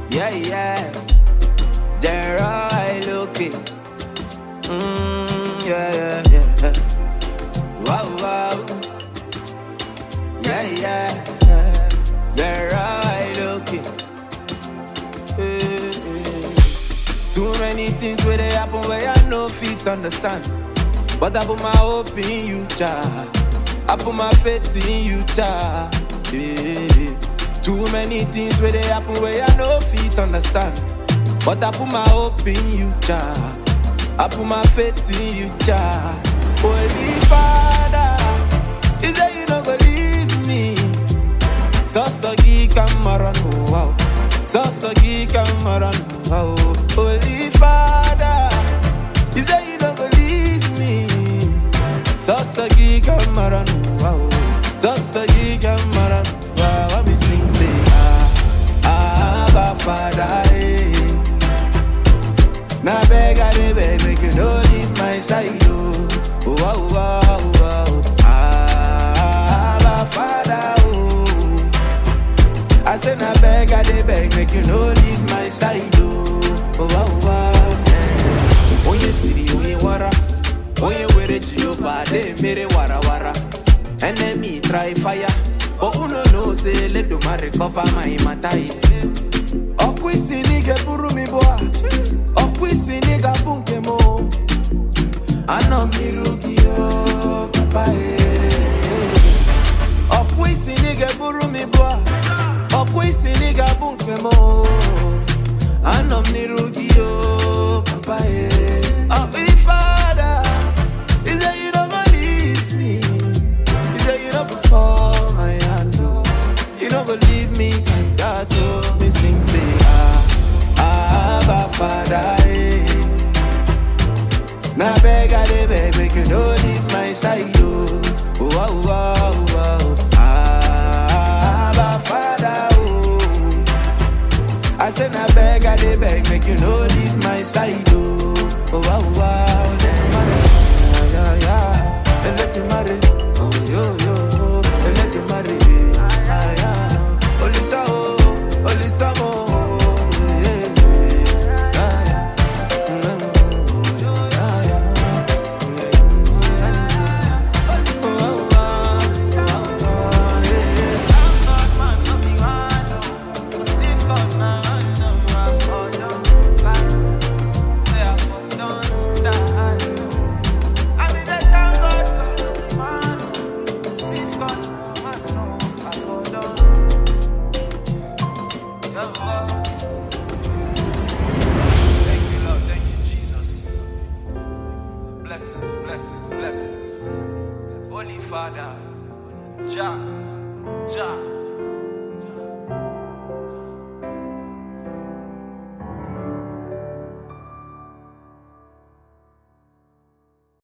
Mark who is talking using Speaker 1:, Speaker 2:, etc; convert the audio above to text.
Speaker 1: Yeah, yeah. There I look it. Mm, yeah, yeah, yeah. Wow, wow. Yeah, yeah. There I look it. Eh, eh. Too many things where they happen where I no fit understand. But I put my hope in you, child. I put my faith in you, child. Yeah. Too many things where they happen where I no fit understand. But I put my hope in you, child. I put my faith in you, child. Holy Father, you say you don't believe me. So so kamara no wow. So so kamara no wow. Holy Father, you say you don't believe me. So so kamara no wow. So so kamara no wow. I me sing say ah ah Abba Father. Eh. Now beg I dey beg make you no leave my side oh. Oh wow wow wow. Ah Abba Father oh. I say na beg I dey beg make you no leave my side oh. Oh wow wow. Yeah. Onye siri onye wara, onye were Jehovah dey mere wara wara. Enemy try fire, but uno know say let the man recover my matter. Ọkụ isi na ị ga-eburu m ibu a Ọkụ isi na ị ga-abụ nke m o. Anọ m n'iru gị o papa e Ọkụ isi na ị ga-eburu m ibu a Ọkụ isi na ị ga-abụ nke m o. Anọ m n'iru gị o papa e Ọkụ ifada He say you don't gonna leave me He say you don't fall my hand oh. You don't believe me like that, oh. Me sing say ah, ah, Abba Father, eh. Now beg I dey beg, make you no leave my side, oh. Oh, wow, wow, wow. Ah, Abba Father, oh. I say now beg I dey beg, make you no leave my side, oh. Oh, wow, wow. Yeah, yeah, yeah. And let me marry. Oh, yo, yo, oh. And let me marry. Ah, yeah. Olisa, oh. Olisa, oh. Yeah, yeah. Ah, yeah. Mm, oh, yeah, yeah. Oh, oh, oh. Oh, yeah. Thank you, Lord. Thank you, Jesus. Blessings, blessings, blessings. Holy Father, Jah, Jah.